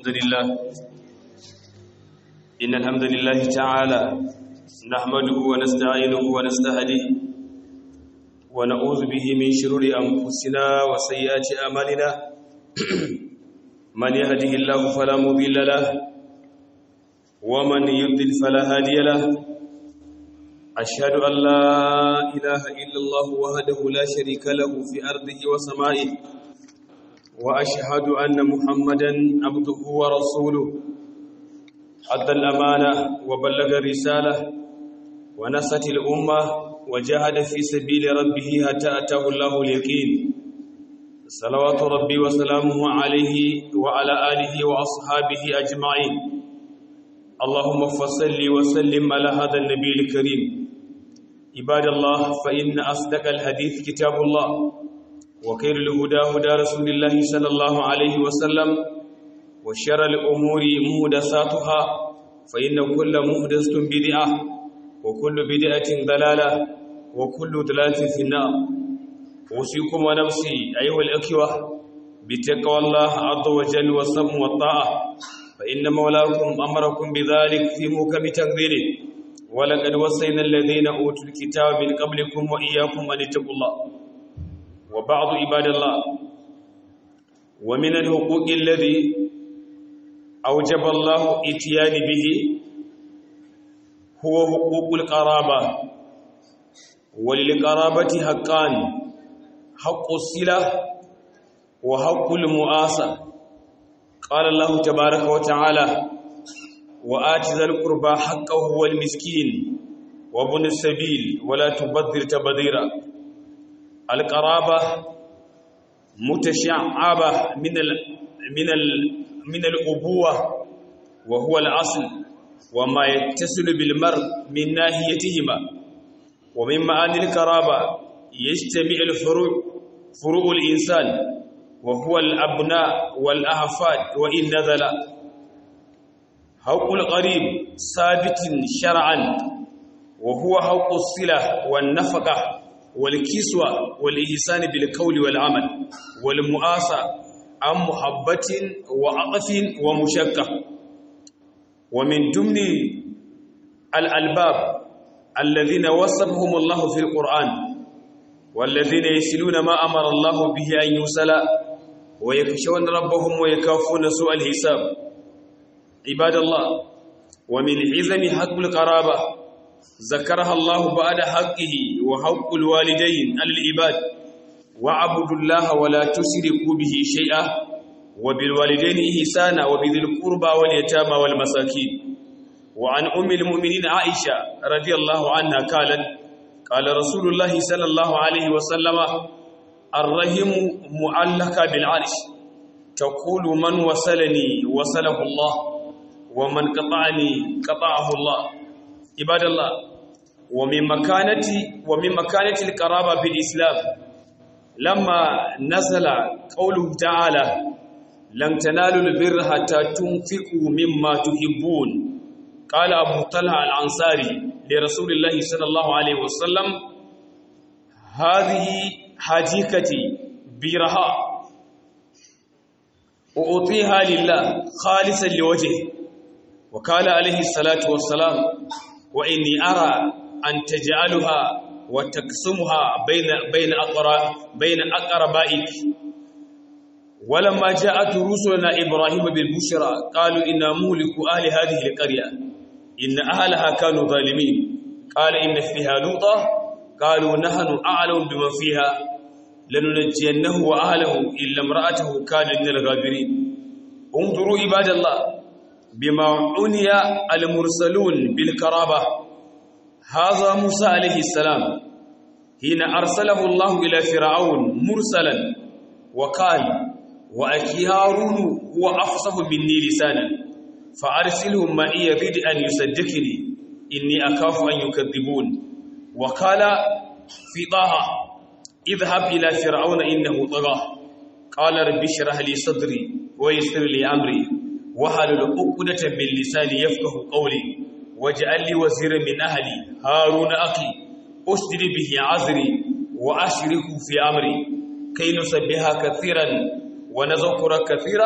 الحمد لله إن الحمد لله تعالى نحمده ونستعينه ونستهديه ونعوذ به من شرور أنفسنا وسيئات أعمالنا من يهده الله فلا مضل له ومن يضلل فلا هادي له أشهد أن لا إله إلا الله وحده لا شريك له في أرضه وسمائه وأشهد أن محمدا عبده ورسوله أدى الأمانة وبلغ الرسالة ونصت الأمة وجاهد في سبيل ربه حتى أتاه الله اليقين صلوات ربي وسلامه عليه وعلى آله وأصحابه أجمعين اللهم فصل وسلم على هذا النبي الكريم عباد الله فإن أصدق الحديث كتاب الله وخير الهدى هدى رسول الله صلى الله عليه وسلم وشر الأمور مهدساتها فإن كل مهدسة بدعة وكل بدعة ضلالة وكل ضلالة في النار أوصيكم ونفسي أيها الأخوة بتقوى الله عز وجل والصبر والطاعة فإن مولاكم أمركم بذلك في محكم تقديره ولقد وصينا الذين أوتوا الكتاب من قبلكم وإياكم أن اتقوا الله وبعض عباد الله ومن الحقوق الذي أوجب الله اتيان به هو حقوق القرابة وللقرابة حقان حق الصلة وحق المؤاسة قال الله تبارك وتعالى وآت ذا القربى حقه والمسكين وابن السبيل ولا تبذر تبذيرا القرابة متشعبة من ال من ال من الأبوة وهو الأصل وما يتصل بالمرء من ناحيتهما ومن معاني القرابة يجتمع الفروع فروع الإنسان وهو الأبناء والأحفاد وإن نزل حق القريب ثابت شرعا وهو حق الصلة والنفقة والكسوة والإحسان بالقول والعمل والمؤاسة عن محبة وعطف ومشكة ومن ضمن الألباب الذين وصفهم الله في القرآن والذين يسلون ما أمر الله به أن يوصل ويخشون ربهم ويكافون سوء الحساب عباد الله ومن عظم حق القرابة ذكرها الله بعد حقه وحق الوالدين على العباد وعبدوا الله ولا تشركوا به شيئا وبالوالدين إحسانا وبذي القربى واليتامى والمساكين وعن أم المؤمنين عائشة رضي الله عنها قالت قال رسول الله صلى الله عليه وسلم الرحم معلقة بالعرش تقول من وصلني وصله الله ومن قطعني قطعه الله عباد الله ومن مكانة ومن مكانة القرابة في الإسلام لما نزل قوله تعالى لن تنالوا البر حتى تنفقوا مما تحبون قال أبو طلحة الأنصاري لرسول الله صلى الله عليه وسلم هذه حديقتي برها أعطيها لله خالصا لوجهه وقال عليه الصلاة والسلام وإني أرى أن تجعلها وتقسمها بين بين أقرا بين أقربائك ولما جاءت رسلنا إبراهيم بالبشرى قالوا إنا مهلك أهل هذه القرية إن أهلها كانوا ظالمين قال إن فيها لوطا قالوا نحن أعلم بمن فيها لننجينه وأهله إلا امرأته كان من الغابرين انظروا عباد الله بما عني المرسلون بالكرابة هذا موسى عليه السلام حين أرسله الله إلى فرعون مرسلا وقال وأخي هارون هو أفصح مني لسانا فأرسله معي يريد أن يصدقني إني أخاف أن يكذبون وقال في طه اذهب إلى فرعون إنه طغى قال رب اشرح لي صدري ويسر لي أمري وحلل عقدة من لساني يفقه قولي واجعل لي وزيرا من أهلي هارون أخي أشدد به عذري وأشركه في أمري كي نسبها كثيرا ونذكر كثيرا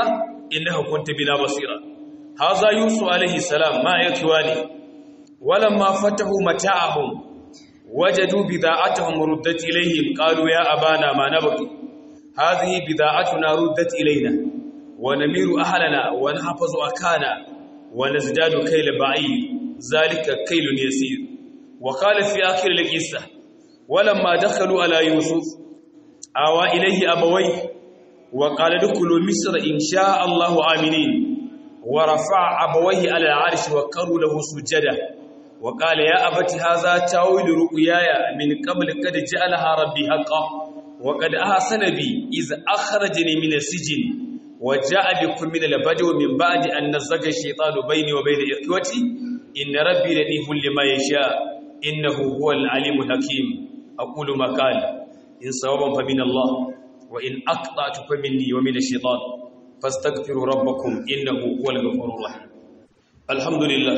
innaka kunta bina basira hadha yusuf alayhi salam ma yakwani walamma fatahu mata'ahum wajadu bida'atuhum ruddat ilayhim qalu ya abana ma nabqi hadhihi bida'atuna ruddat ilayna wa namiru ahlana wa nahfazu akana wa nazdadu kayla ba'ir zalika kaylun yasir wa qala fi akhir al-qissah walamma dakhalu ala yusuf awa ilayhi abawayhi وقال ادخلوا مصر إن شاء الله آمنين ورفع أبويه على العرش وقروا له سجدا وقال يا أبت هذا تاويل رؤياي من قبل قد جعلها ربي حقا وقد أحسن بي إذ أخرجني من السجن وجاء بكم من البدو من بعد أن نزغ الشيطان بيني وبين إخوتي إن ربي لطيف لما يشاء إنه هو العليم الحكيم أقول ما قال إن صوابا فمن الله وإن أقطعت فمني ومن الشيطان فاستغفروا ربكم إنه هو الغفور الرحيم الحمد لله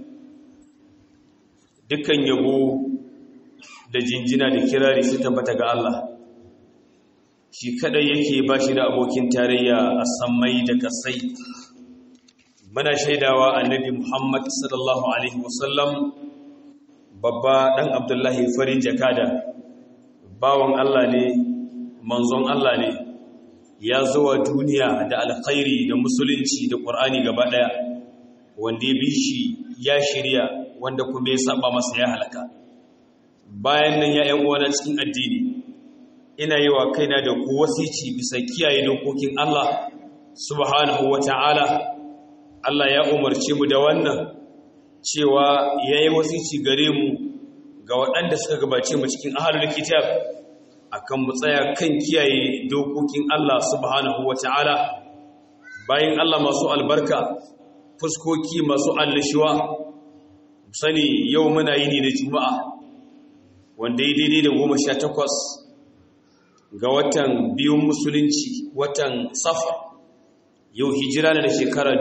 dukkan yabo da jinjina da kirari su tabbata ga Allah shi kadai yake ba shi da abokin tarayya a sammai da kasai muna shaidawa annabi Muhammad sallallahu alaihi wasallam babba dan Abdullahi farin jakada bawan Allah ne manzon Allah ne ya zuwa duniya da alkhairi da musulunci da ƙur'ani gaba ɗaya wanda ya bi shi ya shirya wanda kuma ya saba masa ya halaka bayan nan ya ‘yan uwana cikin addini ina yi wa kaina da ku wasici bisa kiyaye dokokin Allah subhanahu wa ta'ala Allah ya umarce mu da wannan cewa ya yi wasici gare mu ga waɗanda suka gabace mu cikin ahalul kitab akan mu tsaya kan kiyaye dokokin Allah subhanahu wata'ala bayan Allah masu albarka fuskoki masu allishuwa sani yau muna yi ne da juma'a wanda ya daidai da goma sha takwas ga watan biyun musulunci watan safa yau hijira na da shekara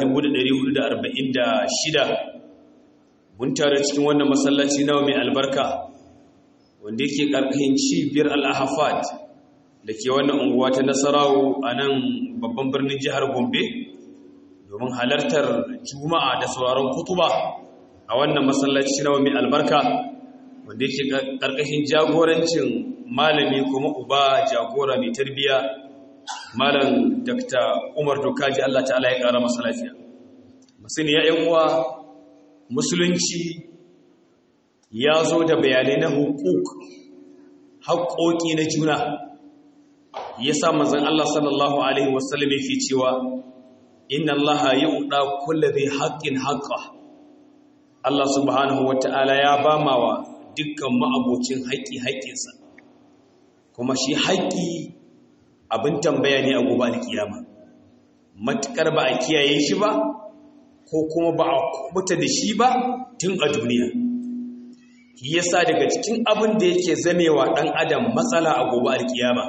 1446 mun tare cikin wannan masallaci nawa mai albarka wanda yake ƙarƙashin cibiyar al'ahafat da ke wannan unguwa ta nasarawo a nan babban birnin jihar gombe domin halartar juma'a da sauraron kutuba a wannan masallaci na mai albarka wanda yake ƙarƙashin jagorancin malami kuma uba jagora mai tarbiya malam dr umar dokaji allah ta'ala ya ƙara masa lafiya musuni ya yan uwa musulunci ya zo da bayanai na hukuk haƙoƙi na juna ya sa manzan Allah sallallahu Alaihi wasallam yake cewa inna Allah ya uɗa kulla zai haƙƙin haƙƙa Allah subhanahu wa ta'ala ya ba mawa dukkan ma'abocin haƙƙi haƙƙinsa kuma shi haƙƙi abin tambaya ne a gobe alkiyama matuƙar ba a kiyaye shi ba ko kuma ba a kubuta da shi ba tun a duniya shi yasa daga cikin abin da yake zamewa ɗan adam matsala a gobe alkiyama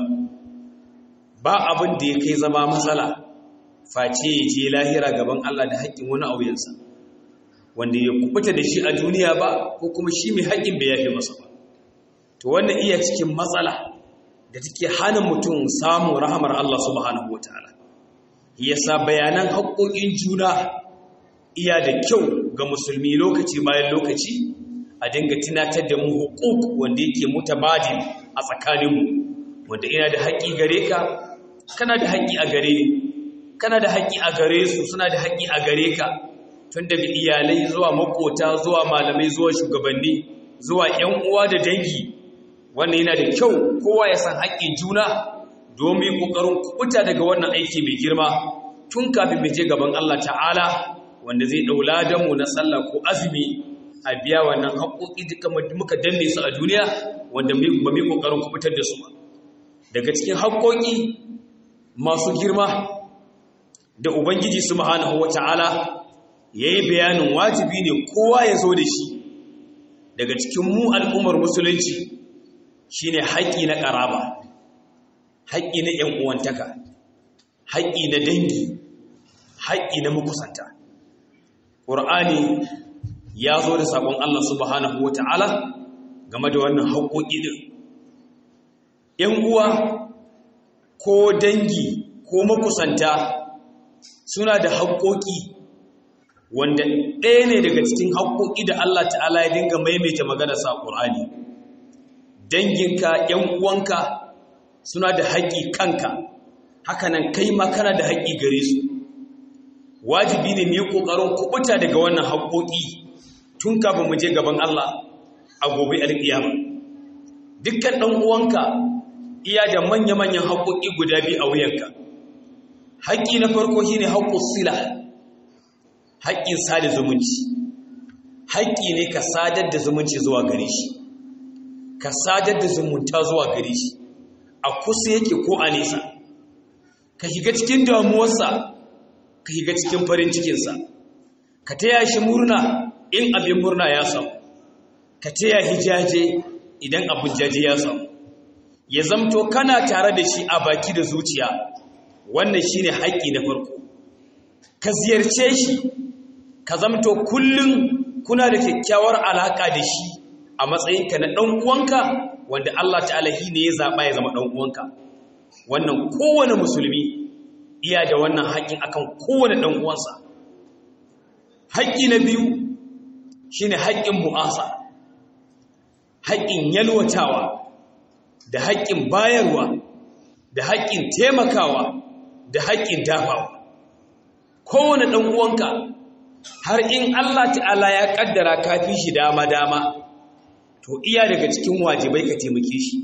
ba abin da ya kai zama matsala face ya je lahira gaban Allah da haƙƙin wani auyensa wanda ya kubuta da shi a duniya ba ko kuma shi mai haƙƙin bai yafe masa ba to wannan iya cikin matsala da take hana mutum samun rahamar Allah subhanahu wataala yasa bayanan haƙƙoƙin juna iya da kyau ga musulmi lokaci bayan lokaci a dinga tunatar da mu hukuk wanda yake mutabadil a tsakaninmu wanda ina da haƙƙi gare ka kana da haƙƙi a gare kana da haƙƙi a gare su suna da haƙƙi a gare ka tun daga iyalai zuwa makota zuwa malamai zuwa shugabanni zuwa ƴan uwa da dangi wannan yana da kyau kowa ya san haƙƙin juna domin ƙoƙarin kubuta daga wannan aiki mai girma tun kafin mu je gaban Allah ta'ala wanda zai daula da mu na sallah ko azumi a biya wannan haƙoƙi duka muka danne su a duniya wanda ba mu ƙoƙarin kubutar da su ba daga cikin haƙoƙi masu girma da ubangiji subhanahu wata'ala yayi bayanin wajibi ne kowa ya zo da shi daga cikin mu al'ummar musulunci shine haƙi na ƙaraba haƙi na ƴan uwantaka haƙi na dangi haƙi na makusanta ƙur'ani ya zo da saƙon Allah subhanahu wa ta'ala game da wannan haƙoƙi ɗin. ‘Yan uwa ko dangi ko makusanta suna da haƙoƙi wanda ɗaya ne daga cikin haƙoƙi da Allah ta'ala ya dinga maimaita magana sa ƙur'ani danginka ‘yan uwanka suna da haƙƙi kanka hakanan kai ma kana da haƙƙi gare su wajibi ne mu yi ƙoƙarin kuɓuta daga wannan haƙoƙi tun kafin mu je gaban Allah a gobe alƙiyama dukkan ɗan uwanka iya da manya-manyan haƙoƙi guda biyu a wuyanka haƙƙi na farko shine haƙƙus sila haƙƙin sada zumunci haƙƙi ne ka sadar da zumunci zuwa gare shi ka sadar da zumunta zuwa gare shi a kusa yake ko a nesa ka shiga cikin damuwarsa ka shiga cikin farin cikinsa ka taya shi murna in abin murna ya samu ka taya hijaje idan abin jaje ya samu ya zamto kana tare da shi a baki da zuciya wannan shine haƙƙi na farko ka ziyarce shi ka zamto kullum kuna da kyakkyawar alaƙa da shi a matsayinka na ɗan uwanka wanda Allah ta'ala shi ne ya zaɓa ya zama ɗan uwanka wannan kowane musulmi iya da wannan haƙƙin akan kowane ɗan uwansa haƙƙi na biyu shine haƙƙin mu'asa haƙƙin yalwatawa da haƙƙin bayarwa da haƙƙin taimakawa da haƙƙin dafawa kowane ɗan uwanka har in Allah ta'ala ya ƙaddara kafi shi dama-dama to iya daga cikin wajibai ka taimake shi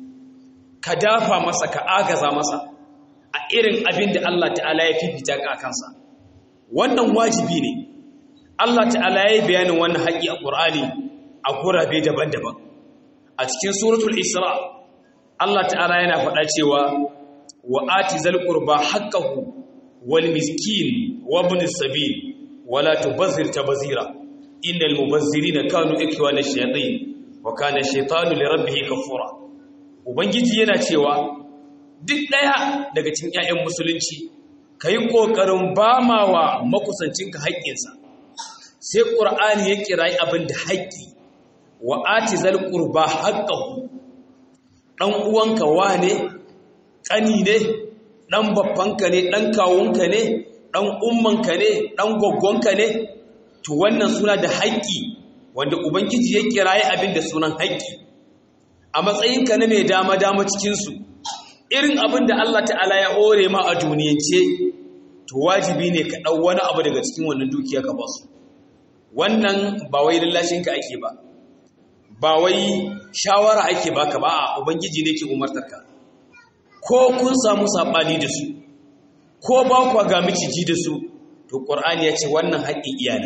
ka dafa masa ka agaza masa a irin abin da Allah ta'ala ya fifita ka kansa wannan wajibi ne Allah ta'ala ya yi bayanin wannan haƙƙi a ƙur'ani a gurabe daban-daban a cikin suratul isra Allah ta'ala yana faɗa cewa wa ati zal qurba haqqahu wal miskin wa ibn sabil wala tubazzir tabzira innal mubazzirina kanu ikhwana shayatin wa kana shaytanu li rabbih kafura ubangiji yana cewa duk daya daga cikin ƴaƴan musulunci kai kokarin bamawa makusancinka haƙƙinsa sai qur'ani ya kirayi abin da haƙƙi wa ati zal qurba haqqahu dan uwanka wane ƙani ne dan babbanka ne dan kawunka ne dan ummanka ne dan goggonka ne to wannan suna da haƙƙi wanda ubangiji ya kiraye abin da sunan haƙƙi a matsayinka na mai dama dama cikin su irin abin da Allah ta'ala ya hore ma a duniyance to wajibi ne ka dau wani abu daga cikin wannan dukiya ka ba su wannan ba wai lallashinka ake ba ba wai shawara ake baka ba a ubangiji ne ke umartarka ko kun samu sabani da su ko ba ku ga miciji da su to qur'ani ya ce wannan haƙƙin iyana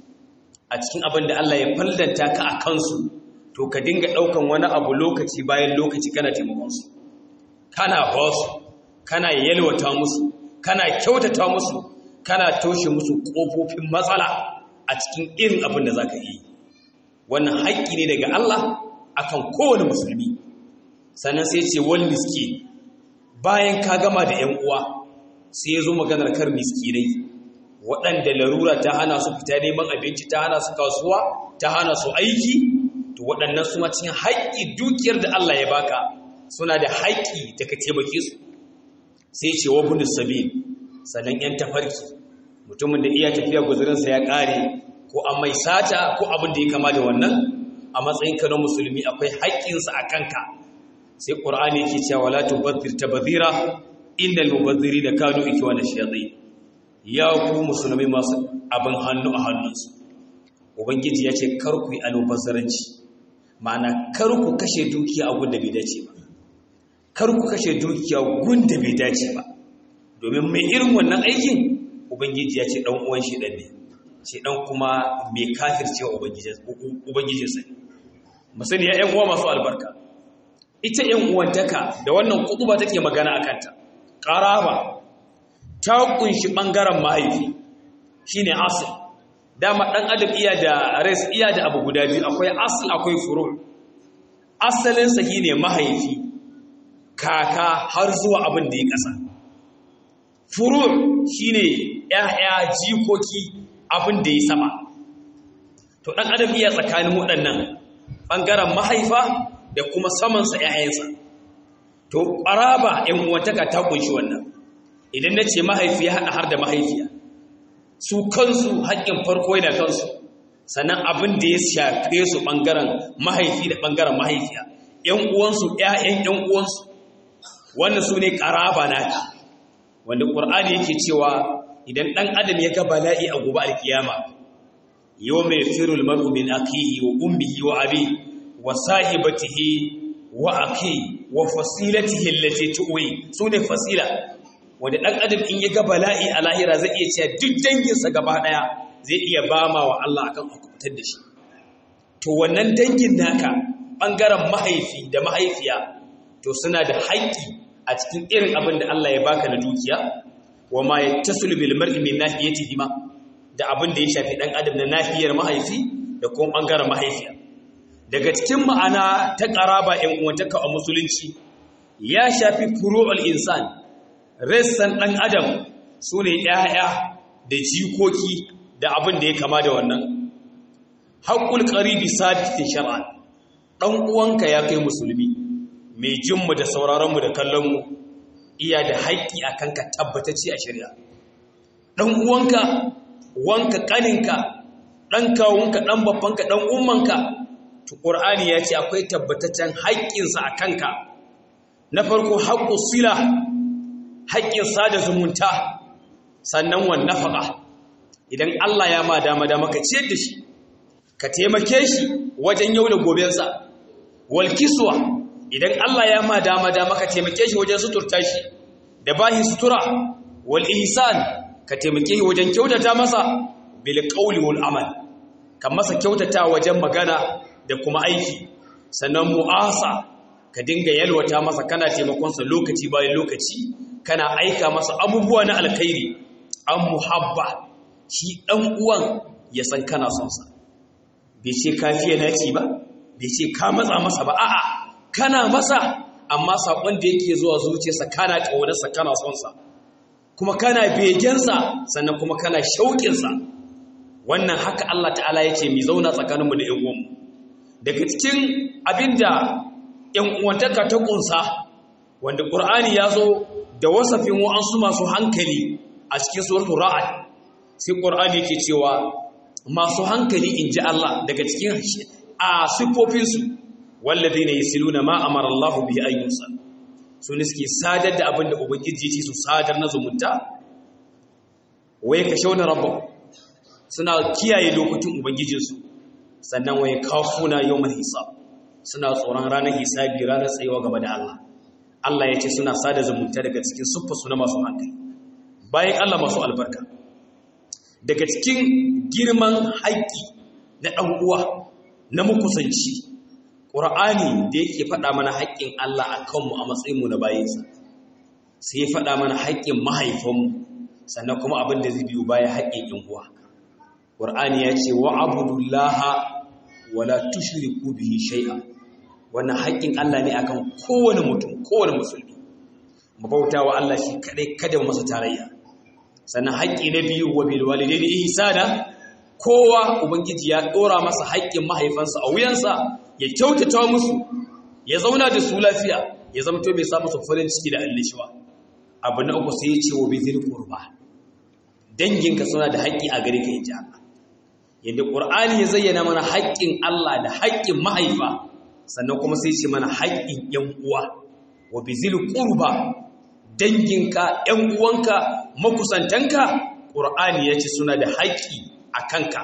a cikin abin da Allah ya fallanta ka a kansu to ka dinga ɗaukan wani abu lokaci bayan lokaci kana taimakon su kana ba su kana yalwata musu kana kyautata musu kana toshe musu ƙofofin matsala a cikin irin abin da zaka yi wannan haƙƙi ne daga Allah akan kowane musulmi sannan sai ce wal miski bayan ka gama da 'yan uwa sai ya zo maganar kar miskinai waɗanda larura ta hana su fita neman abinci ta hana su kasuwa ta hana su aiki to waɗannan su ma cikin haƙƙi dukiyar da Allah ya baka suna da haƙƙi da ka taimake su sai ce wa bunu sabil sannan 'yan tafarki mutumin da iya tafiya guzurinsa ya ƙare ko an mai sata ko abin da ya kama da wannan a matsayinka na musulmi akwai haƙƙinsa a kanka sai ƙur'ani yake cewa wala tubazzir tabzira innal mubazzirina kanu ikwana shayatin ya ku musulmi masu abin hannu a hannunsu ubangiji ya ce kar ku yi almubazzaranci ma'ana kar ku kashe dukiya a gunda bai dace ba kar ku kashe dukiya gunda bai dace ba domin mai irin wannan aikin ubangiji ya ce dan uwan shi dan ne shi dan kuma mai kafircewa ubangijinsa ne musani ya yan uwa masu albarka ita yan uwantaka da wannan kutuba take magana akan ta qaraba ta kunshi bangaren mahaifi shine asl dama dan adam iya da res iya da abu guda biyu akwai asl akwai furu asalin sa shine mahaifi kaka har zuwa abin da ya kasa furu shine ƴaƴa jikoki abin da ya sama to dan adam iya tsakanin waɗannan bangaren mahaifa da kuma samansa ƴaƴansa to ƙaraba ƴan uwantaka ta kunshi wannan idan na ce mahaifi ya haɗa har da mahaifiya su kansu haƙƙin farko yana kansu sannan abin da ya shafe su ɓangaren mahaifi da ɓangaren mahaifiya ‘yan uwansu ‘ya'yan ‘yan uwansu wannan su ne ƙaraba naka wanda ƙur'ani yake cewa idan ɗan adam ya ga bala'i a gobe alkiyama yau mai firul mar'u min akihi wa ummihi wa abi wa sahibatihi wa aki wa fasilatihi allati tuwi sune fasila wanda dan adam in ya ga bala'i a lahira zai iya cewa duk danginsa gaba daya zai iya bama wa Allah akan hukuntar da shi to wannan dangin naka bangaren mahaifi da mahaifiya to suna da haƙƙi a cikin irin abin da Allah ya baka na dukiya wa ma yattasul bil mar'i min nahiyatihi ma da abin da ya shafi dan adam na nahiyar mahaifi da kuma bangaren mahaifiya daga cikin ma'ana ta ƙaraba ‘yan uwantaka a musulunci ya shafi furu'ul insan ressan ɗan adam su ne ‘ya'ya da jikoki da abin da ya kama da wannan haƙƙul ƙaribi sabitin shara'a ɗan uwanka ya kai musulmi mai jinmu da sauraronmu da kallonmu iya da haƙƙi a kanka tabbatacce a shari'a ɗan uwanka wanka ƙaninka ɗan kawunka ɗan babbanka ɗan ummanka to ƙur'ani ya ce akwai tabbataccen haƙƙinsa a kanka na farko haƙƙu sila haƙƙin sada zumunta sannan wan nafaqa idan Allah ya ma dama dama ka ciyar da shi ka taimake shi wajen yau da gobensa wal kiswa idan Allah ya ma dama dama ka taimake shi wajen suturta shi da bahi sutura wal ihsan ka taimake shi wajen kyautata masa bil qawli wal amal kan masa kyautata wajen magana da kuma aiki sannan mu'asa ka dinga yalwata masa kana taimakonsa lokaci bayan lokaci kana aika masa abubuwa na alkhairi an muhabba shi ɗan uwan ya san kana son sa bai ce ka fiye naci ba bai ce ka matsa masa ba a'a kana masa amma saƙon da yake zuwa zuciyarsa kana ƙaunarsa kana son sa kuma kana begensa sannan kuma kana shauƙinsa wannan haka Allah ta'ala ya ce mai zauna tsakaninmu da ‘yan uwanmu daga cikin abinda ‘yan uwantaka ta ƙunsa wanda ƙur'ani ya zo da wasafin wa'ansu masu hankali a cikin suratu ra'ad sai ƙur'ani ke cewa masu hankali in ji Allah daga cikin a siffofinsu wallazi ne yasiluna ma amara Allahu bihi ayyusa su ne suke sadar da abin da ubangiji ce su sadar na zumunta waye ka shauna rabba suna kiyaye lokacin ubangijinsu sannan waye kafuna yawmal hisab suna tsoron ranar hisabi ranar tsayuwa gaba da Allah Allah ya ce suna sada zumunta daga cikin siffarsu na masu hankali bayan Allah masu albarka daga cikin girman haƙƙi na ɗan uwa na mukusanci ƙur'ani da yake faɗa mana haƙƙin Allah a kanmu a matsayinmu na bayinsa sai ya faɗa mana haƙƙin mahaifanmu sannan kuma abin da zai biyu baya haƙƙin ƴan uwa ƙur'ani ya ce wa abudullaha wala tushriku bihi shay'a wannan haƙƙin Allah ne akan kowane mutum kowane musulmi mu bauta wa Allah shi kadai kada mu masa tarayya sannan haƙƙi na biyu wa bil walidaini ihsana kowa ubangiji ya dora masa haƙƙin mahaifansa a wuyansa ya kyautata musu ya zauna da su lafiya ya zamto bai sa musu farin ciki da allishiwa abu na uku sai ya ce wa bizil qurba danginka suna da haƙƙi a gare ka inji Allah yadda qur'ani ya zayyana mana haƙƙin Allah da haƙƙin mahaifa sannan kuma sai ce mana haƙƙin ƴan uwa wa bizil qurba danginka ƴan uwanka makusantanka qur'ani ya ce suna da haƙƙi a kanka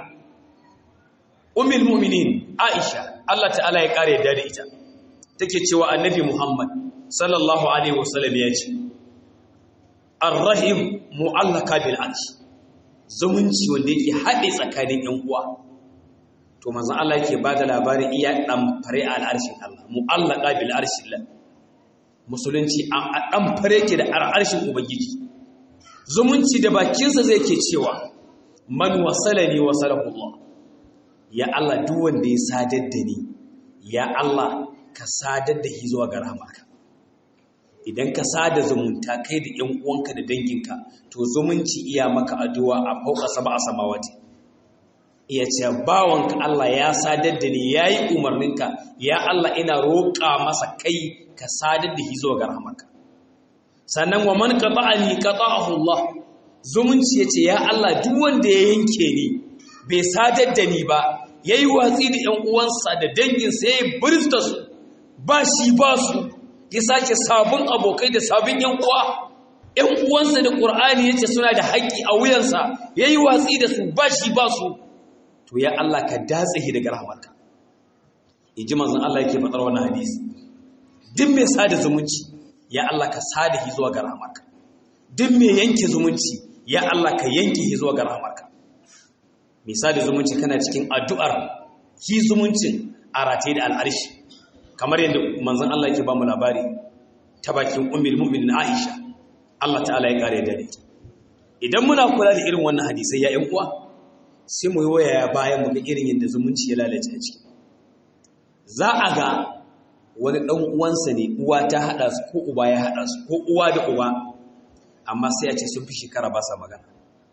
ummul mu'minin aisha Allah ta'ala ya kare yadda da ita take cewa annabi Muhammad sallallahu alaihi wasallam ya ce ar-rahim mu'allaka bil arsh zumunci wanda yake haɗe tsakanin ƴan uwa to manzon Allah yake bada labarin iya dan fare a al'arshin Allah mu'allaka bil arshillah musulunci a dan fare ke da al'arshin ubangiji zumunci da bakinsa zai ke cewa man wasalani wasalahu Allah ya Allah duk wanda ya sadar da ni ya Allah ka sadar da shi zuwa ga rahmarka idan ka sada zumunta kai da ƴan uwanka da danginka to zumunci iya maka addu'a a fauka sab'a samawati iya ce bawanka Allah ya sadar da ni yayi umarninka ya Allah ina roƙa masa kai ka sadar da shi zuwa ga rahmarka sannan wa man qata'ani qata'ahu Allah zumunci yace ya Allah duk wanda ya yanke ni bai sadar da ni ba yayi watsi da ƴan uwansa da danginsa yayi bursta su ba shi ba su ya sake sabon abokai da sabon ƴan uwa ƴan uwansa da Qur'ani yace suna da haƙƙi a wuyansa yayi watsi da su ba shi ba su to ya Allah ka datse shi daga rahmarka inji manzon Allah yake faɗar wannan hadisi duk mai sada zumunci ya Allah ka sada shi zuwa ga rahmarka duk mai yanke zumunci ya Allah ka yanke shi zuwa ga rahmarka mai sada zumunci kana cikin addu'ar shi zumuncin a rataye da al'arshi kamar yadda manzon Allah yake ba mu labari ta bakin ummul mu'minin Aisha Allah ta'ala ya kare da ita idan muna kula da irin wannan hadisai ya ƴan uwa sai mu yi waya bayan mu ga irin yadda zumunci ya lalace a ciki za a ga wani ɗan uwansa ne uwa ta haɗa su ko uba ya haɗa su ko uwa da uba amma sai a ce sun fi shekara ba sa magana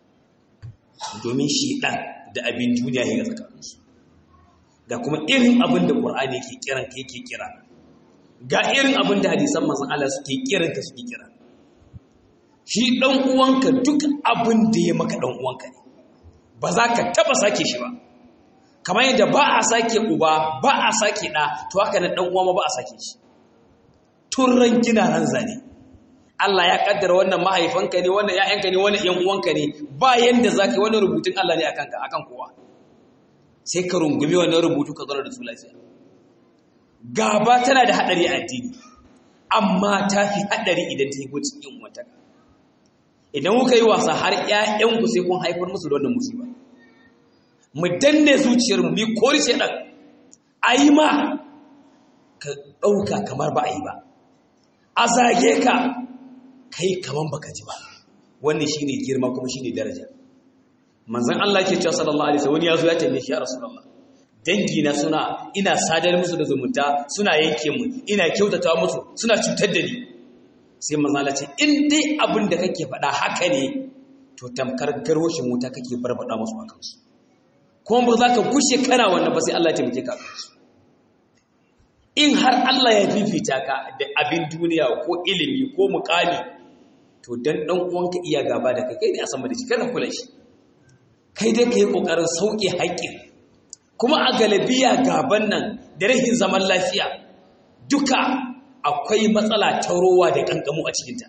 domin shi ɗan da abin duniya ya ga tsakaninsu ga kuma irin abin da ƙur'ani ke kiran ka yake kira ga irin abin da hadisan manzon Allah suke kiran ka suke kira shi ɗan uwanka duk abin da ya maka ɗan uwanka ne ba za ka taɓa sake shi ba kamar yadda ba a sake uba ba a sake ɗa to haka na ɗan uwa ma ba a sake shi tun ran gina ran zane Allah ya kaddara wannan mahaifanka ne wannan ƴaƴanka ne wannan ƴan uwanka ne ba yanda zaka yi wannan rubutun Allah ne akan ka akan kowa sai ka rungumi wannan rubutu ka zauna da su lafiya gaba tana da hadari a addini amma ta fi hadari idan ta yi gocin ƴan uwanta idan kuka yi wasa har ƴaƴanku sai kun haifar musu da wannan musiba mu danne zuciyarmu mu kori shedan ayi ma ka dauka kamar ba a yi ba a zage ka kai kaman baka ji ba wannan shine girma kuma shine daraja manzon Allah yake cewa sallallahu alaihi wasallam wani yazo ya tambaye shi ya rasulullah dangi na suna ina sadar musu da zumunta suna yanke mu ina kyautata musu suna cutar da ni sai manzon Allah ce in dai abin da kake faɗa haka ne to tamkar garwashin wuta kake barbada musu a kansu kuma ba za ka gushe kana wannan ba sai Allah ya taimake ka kansu in har Allah ya fifita ka da abin duniya ko ilimi ko mukami to dan dan uwanka iya gaba da kai kai ne a sama da shi kana kula shi kai dai kai kokarin sauke haƙƙin kuma a galabiya gaban nan da rahin zaman lafiya duka akwai matsala ta rowa da kankamu a cikinta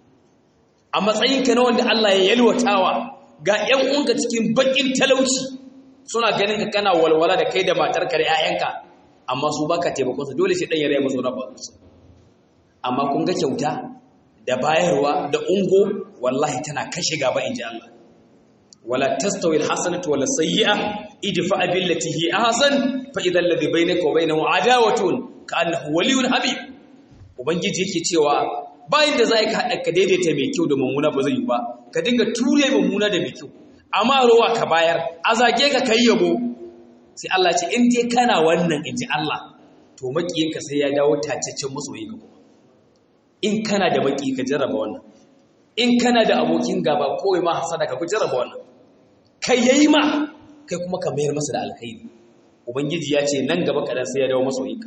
a matsayinka na wanda Allah ya yalwatawa ga ƴan uwanka cikin bakin talauci suna ganin ka kana walwala da kai da matarka da 'ya'yanka amma su baka taimakon su dole sai dan ya raya masu rabu su amma kun ga kyauta da bayarwa da ungo wallahi tana kashe gaba inji Allah wala tastawi alhasanatu wala sayyi'a idfa billati hi ahsan fa idha alladhi bainaka wa bainahu adawatun ka'annahu waliyyun habib ubangiji yake cewa bayan da zai ka hada ka daidaita mai kyau da mummuna ba zai yi ba ka dinga ture mummuna da mai kyau amma rowa ka bayar a zage ka kai yabo sai Allah ce in dai kana wannan inji Allah to makiyinka sai ya dawo tacaccen masoyi ka kuma in kana da maki ka jarraba wannan in kana da abokin gaba kowai ma hasada ka ku jarraba wannan kai yayi ma kai kuma ka mayar masa da alkhairi ubangiji ya ce nan gaba kadan sai ya dawo masoyinka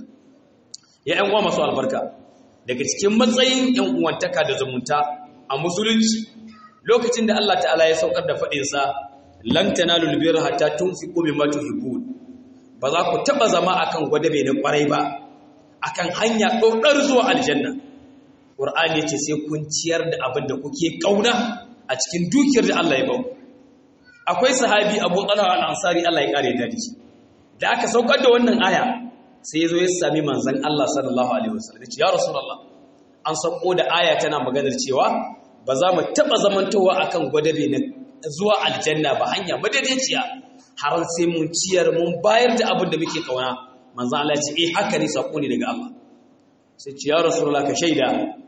ya ƴan uwa masu albarka daga cikin matsayin ƴan uwantaka da zumunta a musulunci lokacin da Allah ta'ala ya saukar da faɗinsa lan tanalul birra hatta tunfiqu mimma tuhibbun ba za ku taba zama akan gwadabe na kwarai ba akan hanya ɗaukar zuwa aljanna qur'ani yace sai kun ciyar da abin da kuke kauna a cikin dukiyar da Allah ya ba akwai sahabi Abu Talha al-Ansari Allah ya kare da shi da aka saukar da wannan aya sai yazo ya sami manzon Allah sallallahu alaihi wasallam ya ce ya rasulullah an sauko da aya tana maganar cewa ba za mu taɓa zamantowa akan gwadabe na zuwa aljanna ba hanya madaidaiciya har sai mun ciyar mun bayar da abin da muke kauna manzo Allah ce eh haka ne sako ne daga Allah sai ce ya rasulullah ka shaida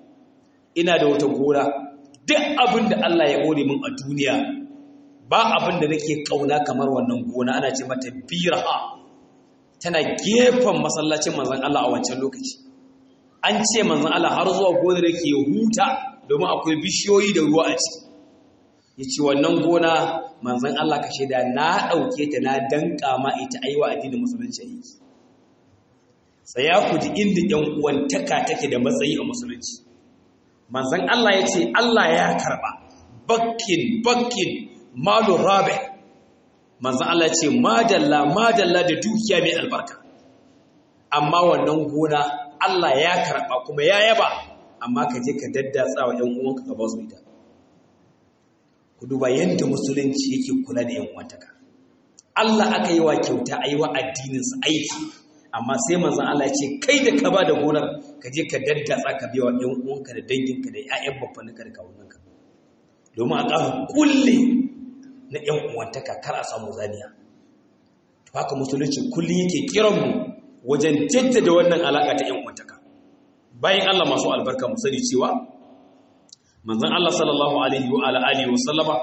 ina da wata gora duk abin da Allah ya gode min a duniya ba abin da nake kauna kamar wannan gona ana ce mata biraha tana gefen masallacin manzon Allah a wancan lokaci an ce manzon Allah har zuwa gonar yake huta domin akwai bishiyoyi da ruwa a ciki ya ce wannan gona manzan Allah ka shaida na ɗauke ta na danƙa ma ita aiwa addinin musulunci a yi tsaya ku ji inda ‘yan uwantaka take da matsayi a musulunci manzon Allah ya ce Allah ya karba bakkin bakkin malu rabi manzon Allah ya ce madalla madalla da dukiya mai albarka amma wannan gona Allah ya karba kuma ya yaba amma ka je ka daddatsa wa ɗan uwanka ka ba su ita ku duba yadda musulunci yake kula da yan uwantaka Allah aka yi wa kyauta a yi wa addininsa aiki amma sai manzan Allah ce kai da ka ba da gonar ka je ka daddatsa ka biya wa ɗan uwanka da danginka da ƴaƴan babbaninka da kawunanka domin a ƙara kulle na ƴan uwantaka kar a samu zaniya to haka musulunci kullum yake kiran mu wajen jaddada wannan alaƙa ta ƴan uwantaka bayan Allah masu albarka mu sani cewa manzon Allah sallallahu alaihi wa alihi wa sallama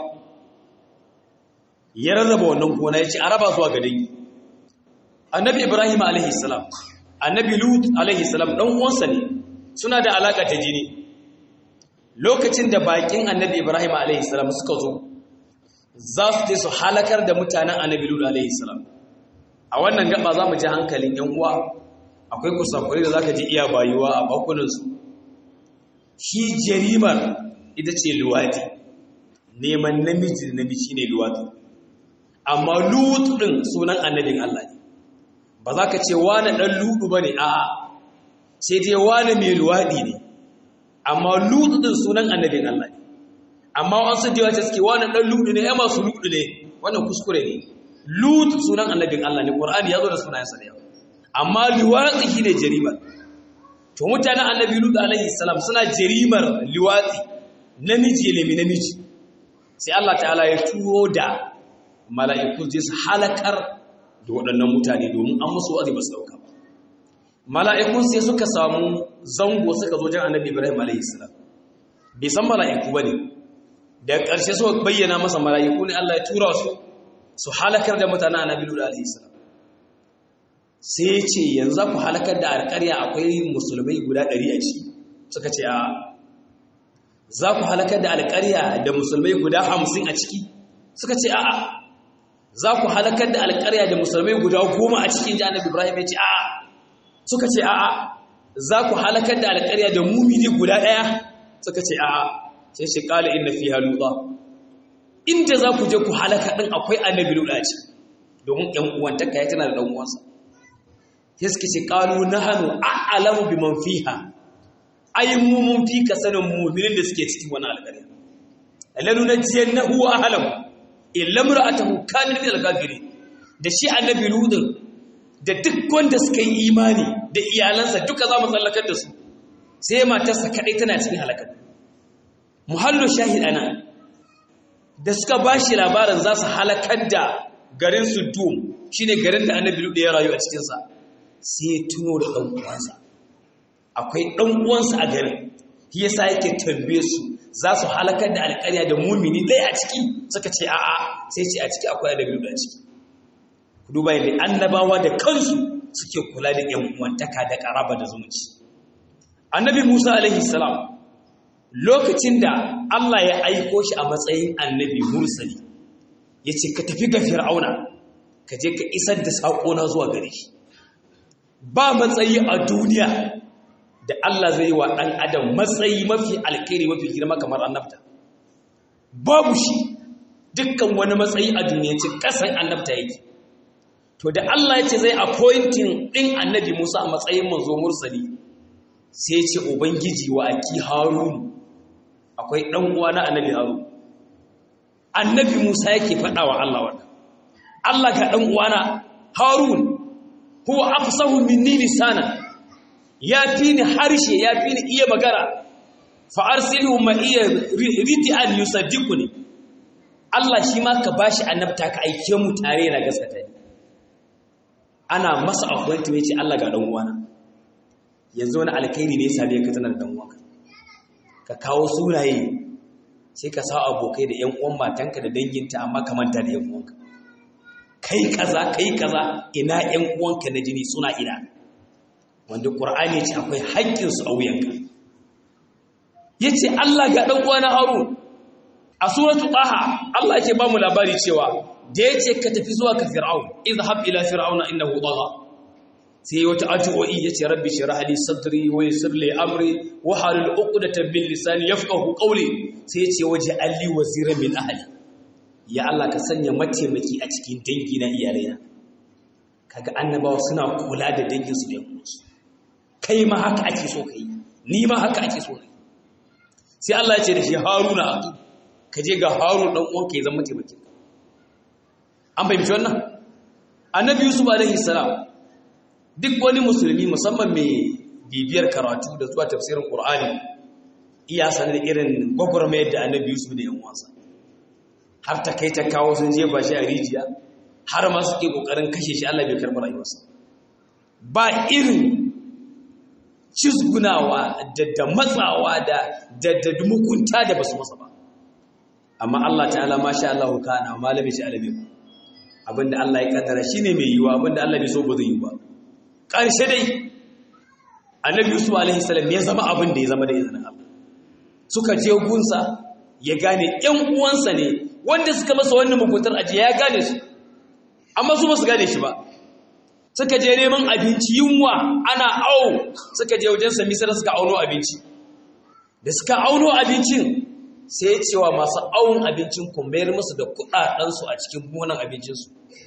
ya rarraba wannan gona ya ce a raba zuwa ga dangi annabi ibrahim alaihi salam annabi lut alaihi salam dan uwansa ne suna da alaka ta jini lokacin da bakin annabi ibrahim alaihi salam suka zo za su je su halakar da mutanen annabi lut alaihi salam a wannan gaba za mu ji hankalin yan uwa akwai kusakuri da zaka ji iya bayuwa a bakunansu shi jarimar ita ce luwadi neman namiji da namiji ne luwadi amma lut din sunan annabin Allah ne ba za ka ce wani ɗan ludu ba ne a'a sai dai wani mai luwaɗi ne amma ludu din sunan annabin Allah ne amma wasu da yawa suke wani ɗan ludu ne ya masu ludu ne wannan kuskure ne lut sunan annabin Allah ne ƙur'ani ya zo da sunayensa da yawa amma luwaɗi shi ne jarimar to mutanen annabi lut alaihi salam suna jarimar luwaɗi namiji ne mai namiji sai Allah ta'ala ya turo da mala'iku zai su halakar da waɗannan mutane domin an musu wa'azi ba su dauka ba mala'ikun sai suka samu zango suka zo jan annabi ibrahim alaihi salam bai san mala'iku ba ne da ƙarshe suka bayyana masa mala'iku ne Allah ya tura su su halakar da mutanen annabi lut alaihi salam sai ya ce yanzu za ku halakar da alƙarya akwai musulmai guda ɗari a ciki suka ce a za ku halakar da alƙarya da musulmai guda hamsin a ciki suka ce a'a za ku halakar da alƙarya da musulmai guda goma a cikin ji annabi ibrahim ya ce a'a suka ce a'a za ku halakar da alƙarya da mumini guda ɗaya suka ce a'a sai shi ƙala inna fi haluɗa inda za ku je ku halaka ɗin akwai annabi luɗa ce domin ‘yan uwantaka ya tana da ɗan uwansa sai suka ce ƙalu na hannu a'alamu bi man fiha ai mu mun fi ka sanin muminin da suke cikin wani alƙarya lanu na jiyan na huwa ahalamu illa mura'atahu kanat min al-kafirin da shi annabi ludin da duk wanda suka yi imani da iyalansa duka za mu tsallakar da su sai matarsa kadai tana cikin halakar muhallu shahid ana da suka bashi labarin za su halakar da garin Sudum shine garin da annabi ludin ya rayu a cikin sa sai ya tuno da dan uwansa akwai dan uwansa a garin shi yasa yake tambaye su za su halakar da alƙarya da mumini ɗaya a ciki suka ce a'a sai ce a ciki akwai da biyu a ciki ku duba yadda annabawa da kansu suke kula da yan uwantaka da ƙaraba da zumunci annabi musa alaihi salam lokacin da allah ya aiko shi a matsayin annabi mursali ya ce ka tafi ga fir'auna ka je ka isar da saƙona zuwa gare shi ba matsayi a duniya da Allah zai yi wa ɗan adam matsayi mafi alkhairi mafi girma kamar annabta babu shi dukkan wani matsayi a duniyanci ƙasan annabta yake to da Allah ya ce zai appointing ɗin annabi Musa a matsayin manzo mursali sai ce ubangiji wa aki harun akwai ɗan uwa na annabi harun annabi Musa yake faɗa wa Allah wannan Allah ga ɗan uwana harun huwa afsahu minni lisanan ya fi ni harshe ya fi ni iya magana fa'arsilu ma iya riti an yusaddiku ne Allah shi ma ka ba shi annabta ka aike mu tare na gaskata ne ana masa akwai ya ce Allah ga ɗan uwana yanzu wani alkhairi ne ya ka tana da ɗan uwanka ka kawo sunaye sai ka sa abokai da ‘yan uwan matanka da danginta amma ka manta da ‘yan uwanka kai kaza kai kaza ina ‘yan uwanka na jini suna ina wanda ƙur'ani ce akwai haƙƙinsu a wuyanka ya ce Allah ga ɗan uwana haru a suratu ɗaha Allah ke ba mu labari cewa da ya ce ka tafi zuwa ka fir'aun izhab ila fir'auna innahu tagha sai wata addu'o'i yace rabbi shrah li sadri wa yassir li amri wa halul 'uqdatan min lisani yafqahu qawli sai yace waje alli waziran min ahli ya Allah ka sanya mataimaki a cikin dangi na iyalaina kaga annabawa suna kula da dangin su da yankunsu kai ma haka ake so kai ni ma haka ake so ne sai Allah ya ce da shi Haruna ka je ga Harun dan uwanka ya zama mataimaki an fahimci wannan annabi Yusuf alaihi salam duk wani musulmi musamman mai bibiyar karatu da zuwa tafsirin Qur'ani iya sanar irin gwagwarmayar da annabi Yusuf da yan uwansa har ta kai ta kawo sun jefa shi a rijiya har ma suke kokarin kashe shi Allah bai karɓi rayuwarsa ba irin cizgunawa da da matsawa da da da mukunta da basu masa ba amma Allah ta'ala masha Allah kana malami shi alabi abinda Allah ya kaddara shine mai yiwa abinda Allah bai so ba zai yi ba karshe dai Annabi Yusuf alaihi salam ya zama abin da ya zama da izinin Allah suka je gunsa ya gane ƴan uwansa ne wanda suka masa wannan muguntar aje ya gane su amma su ba su gane shi ba suka je neman abinci yunwa ana au suka je wajen sami sai suka auno abinci da suka auno abincin sai ya cewa masu awon abincin ku mayar musu da kudadensu a cikin gonan abincinsu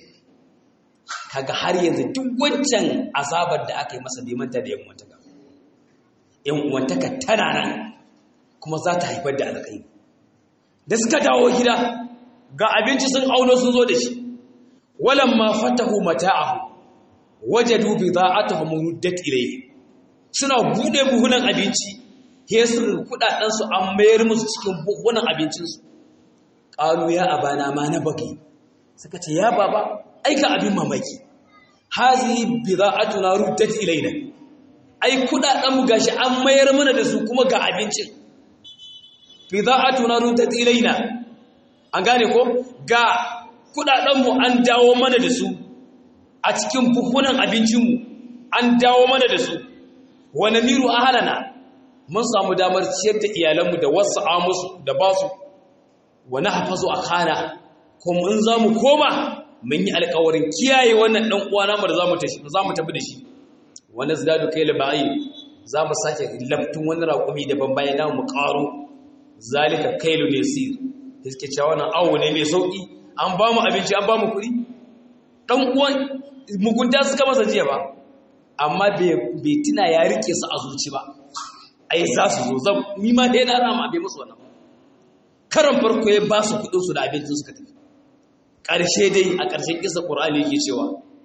kaga har yanzu duk wancan azabar da aka yi masa nemanta da yan'uwantaka yan'uwantaka tana nan kuma za ta haifar da alƙai da suka dawo gida ga abinci sun auno sun zo da shi walamma fatahu mata'ahu wajadu bida'atuhum ruddat ilayhi suna bude buhunan abinci he su kudaden su an mayar musu cikin buhunan abincin su qalu ya abana ma na baki suka ce ya baba aika abin mamaki hazi bida'atuna ruddat ilayna ai kudaden mu gashi an mayar mana da su kuma ga abincin bida'atuna ruddat ilayna an gane ko ga kudaden mu an dawo mana da su a cikin buhunan abincinmu an dawo mana da su wani miru a halana mun samu damar ciyar da iyalanmu da wasu amusu da ba su wani hafazu a kana kuma in za mu koma mun yi alkawarin kiyaye wannan ɗan uwa namu da za mu tafi da shi wani zidadu kai laba'i za mu sake laftun wani raƙumi daban bayan namu mu ƙaro zalika kailu ne sir da suke cewa wannan awo ne mai sauƙi an ba mu abinci an ba mu kuɗi ɗan uwan mugunta suka masa jiya ba amma bai tuna ya rike su a zuci ba ai za su zo zan nima ɗaya na rama bai musu wannan karan farko ya ba su kuɗinsu da abincin suka tafi ƙarshe dai a ƙarshen kisa ƙur'ani yake cewa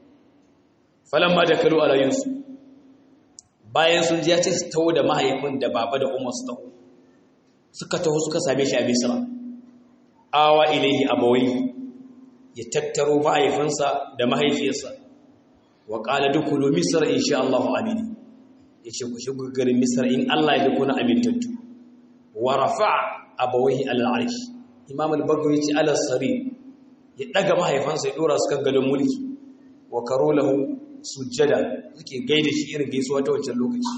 falon ma da kalu ala yusuf bayan sun ji ya ce su taho da mahaifin da baba da umar su taho suka taho suka same shi a misra awa ilaihi abawai ya tattaro mahaifinsa da mahaifiyarsa wa ƙala dukulu misra insha Allah amini ya ce ku shigo garin misra in Allah ya kuna amintattu wa rafa abawai al'arsh imam al-bagawi ce ala sari ya daga mahaifansa ya dora su kan gadon mulki wa karo lahu sujjada suke gaida shi irin gaisuwa ta wancan lokaci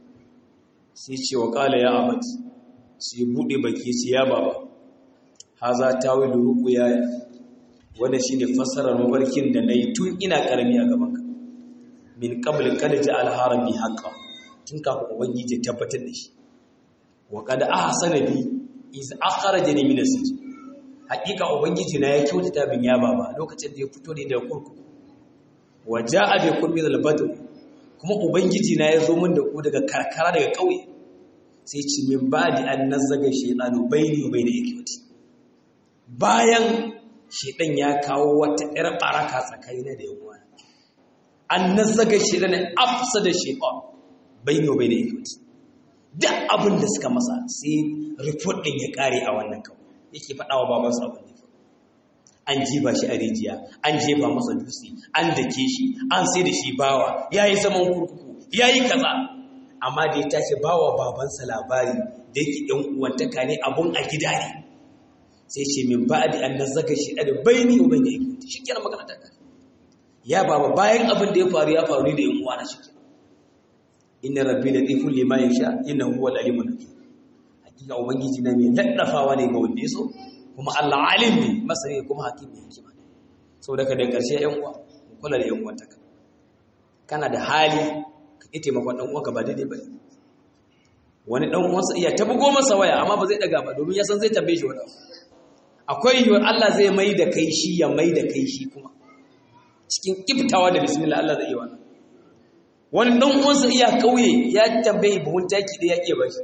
sai ce wa ƙala ya abat sai buɗe baki ce ya baba haza tawilu ruqya wanda shi ne fassarar mafarkin da na yi tun ina ƙarami a gabanka min ƙabalin kada ji alharabi haƙa tun kafin ubangiji tabbatar da shi wa kada aka sana bi is akara jini mina siji haƙiƙa ubangiji na ya kyautata bin ya baba lokacin da ya fito ne daga kurkuku wa ja'a bi kun min al kuma ubangiji na ya zo min da ku daga karkara daga ƙauye sai ci min ba'di an nazzaga shaytanu bayni wa bayna ikwati bayan shedan ya kawo wata ƴar baraka tsakanina da yan uwana an nazaga shedan afsa da shaytan bayno bayna ikwati duk abin da suka masa sai report din ya kare a wannan kawo yake faɗa wa babansa abin da an jiba shi a rijiya an jefa masa dutse an dake shi an sai da shi bawa yayi zaman kurkuku yayi kaza amma da ya tashi bawa babansa labari da yake ɗan uwantaka ne abun a gida ne sai ce min ba'di an nazaga shi da baini wa bayni ikwati shikenan magana ta kare ya baba bayan abin da ya faru ya faru da yan uwana shikenan inna rabbi latifun lima yasha innahu huwal alimul hakim hakika ubangiji na mai laddafawa ne ga wanda yaso kuma Allah alim ne masani kuma hakim ne hikima ne saboda ka da karshe yan uwa kula da yan uwan taka kana da hali ka ƙi taimakon ɗan uwanka ba daidai ba wani ɗan uwansa iya ta bugo masa waya amma ba zai ɗaga ba domin ya san zai tambaye shi wani akwai yiwuwar Allah zai mai da kai shi ya mai da kai shi kuma cikin kiftawa da bismillah Allah zai yi wannan wani ɗan uwansa iya ƙauye ya tambaye buhun taki da ya iya bashi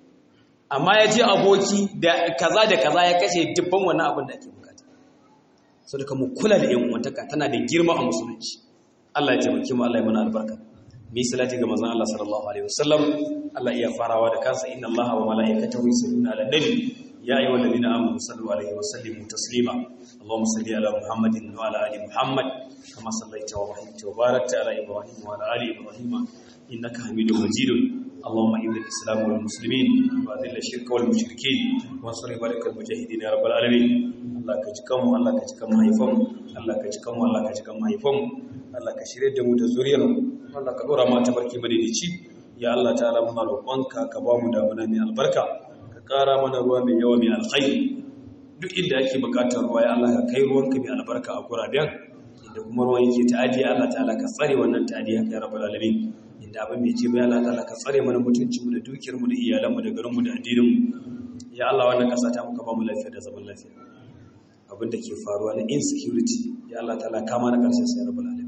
amma ya je aboki da kaza da kaza ya kashe dubban wannan abin da ake bukata sau da mu kula da yan uwantaka tana da girma a musulunci Allah ya taimake mu Allah ya mana albarka bi salati ga manzon Allah sallallahu alaihi wasallam Allah iya farawa da kansa inna Allah wa malaikatahu yusalluna ala nabi ya ayyuhal ladina amanu sallu alaihi wa sallimu taslima Allahumma salli ala Muhammadin wa ala ali Muhammad kama sallaita wa barakta wa barakta ala Ibrahim wa ala ali Ibrahim innaka Hamidum Majid اللهم اعز الاسلام والمسلمين واذل الشرك والمشركين وانصر عبادك المجاهدين يا رب العالمين الله كجكم الله كجكم هيفم الله كجكم الله كجكم هيفم Allah ka shirye da mu da zuriyar mu Allah ka dora mu ta barki madaidaici ya Allah ta'ala muna roƙonka ka ba mu damuna mai albarka ka ƙara mana ruwa mai yawa mai alkhairi duk inda ake buƙatar ruwa ya Allah ka kai ruwanka mai albarka a guraben inda kuma ruwan yake ta'adi Allah ta'ala ka tsare wannan ta'adiya ya rabbal alamin inda abin bai ce ba ya Allah ta'ala ka tsare mana mutuncin mu da dukiyar mu da iyalan mu da garin mu da addinin mu ya Allah wannan ƙasa ta muka ba mu lafiya da zaman lafiya abin da ke faruwa na insecurity ya Allah ta'ala kama na ƙarshen sai rabbal alamin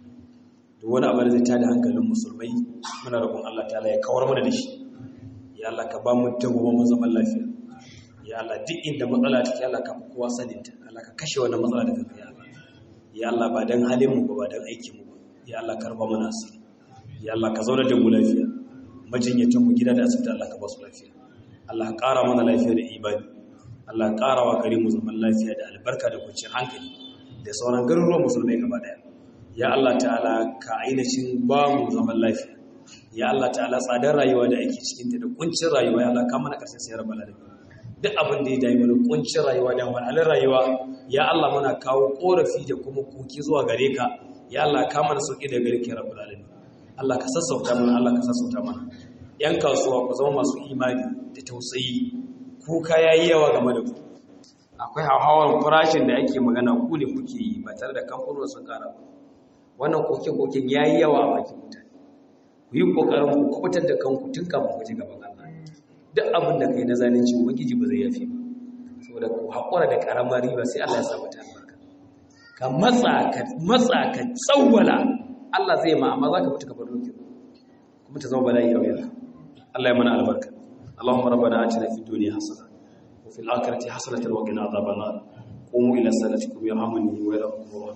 duk wani abu da zai tada hankalin musulmai muna roƙon Allah ta'ala ya kawar mana da shi ya Allah ka ba mu dagoma zaman lafiya ya Allah duk inda matsala take Allah ka fi kowa sanin ta Allah ka kashe wannan matsala da kanka ya Allah ya Allah ba dan halin mu ba ba dan aikin mu ba ya Allah karba mana asiri ya Allah ka zauna da mu lafiya majinyatan mu gida da asibiti Allah ka ba su lafiya Allah ka ƙara mana lafiya da imani Allah ka ƙara wa gari mu zaman lafiya da albarka da kwanciyar hankali da sauran garuruwan musulmai gaba daya ya Allah ta'ala ka ainihin ba mu zaman lafiya ya Allah ta'ala tsadar rayuwa da ake cikinta da kuncin rayuwa ya Allah ka mana karshen sayar bala da duk abin da ya dami mana kuncin rayuwa da wahalar rayuwa ya Allah muna kawo korafi da kuma koki zuwa gare ka ya Allah ka mana sauki da gare ka rabbul alamin Allah ka sassauta mana Allah ka sassauta mana yan kasuwa ku zama masu imani da tausayi kuka yayi yawa game da ku akwai hauhawar farashin da ake magana ku ne kuke yi ba tare da kamfanin sun kara ba wannan koke-koken ya yi yawa a bakin mutane ku yi ƙoƙarin ku kubutar da kanku tun kafin ku ji gaban Allah duk abin da kai na zalunci ubangiji ba zai yafi ba saboda ku haƙura da ƙaramar riba sai Allah ya sa mata albarka ka matsa ka matsa ka tsawwala Allah zai ma amma zaka mutu ka bar dokin kuma ta zama bala'i yau yanzu Allah ya mana albarka اللهم ربنا آتنا في الدنيا حسنة وفي الآخرة حسنة وقنا عذاب النار قوموا إلى صلاتكم يرحمني ويرحمكم